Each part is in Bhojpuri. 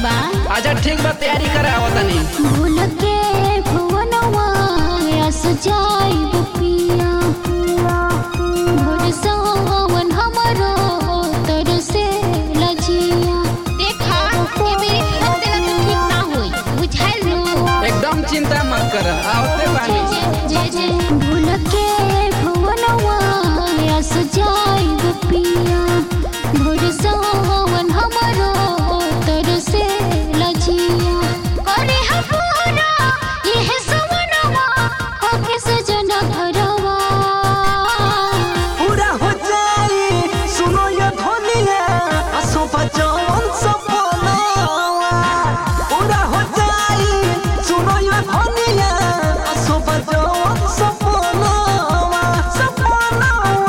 बा अच्छा ठीक बा तैयारी करावो तनी भूल के भुवनवा यस जाइब पिया भोर सावन हमरो तर से लजिया देखा ए मेरी खत देला तो ठीक ना होई बुझाइल नु एकदम चिंता मत कर आवते बानी जे जे भूल के भुवनवा यस जाइब पिया भोर सावन हमरो तर से लजिया करे हपूरा यह सवनवा होके सजन घरवा पूरा हो जाई सुनो ये धनिया असो बचवन सपना पूरा हो जाई सुनो ये धनिया असो बचवन सपना सपना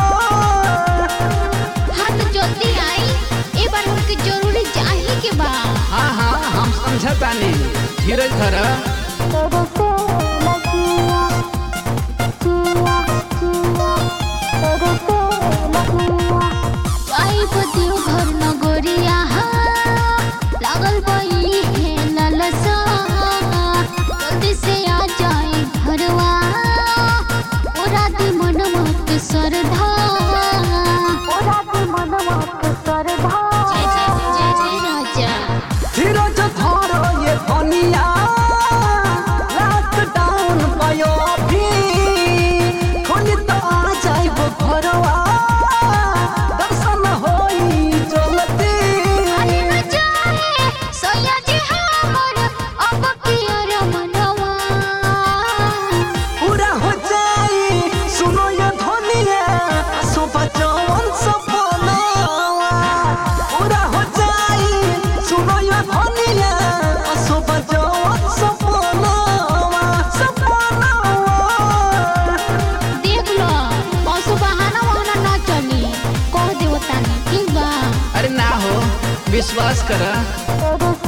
हाथ जल्दी आई ए बार हमके जरूरी जाही के बा हाँ हाँ हम समझतानी धीरज धर आई पतियो घर नगरिया लागल बई है ललसा जल्दी से आ जाए घरवा ओरा दी मनवा के सरधा ओरा दी मनवा के सरधा जय जय जय जय राजा धीरज धरो ये धनिया लॉकडाउन भयो भी खोली तो आ जाइब घरवा दर्शन होई चलती अरे न जाए सोया जी हमर अब कियर मनवा पूरा हो जाई सुनो ये धनिया सो बचवन सपना पूरा हो जाई सुनो ये धनिया सो बचवन सपना सपना देख लो पशु बहाना वहाना ना चली कह देव तानी ठीक बा अरे ना हो विश्वास कर तेरे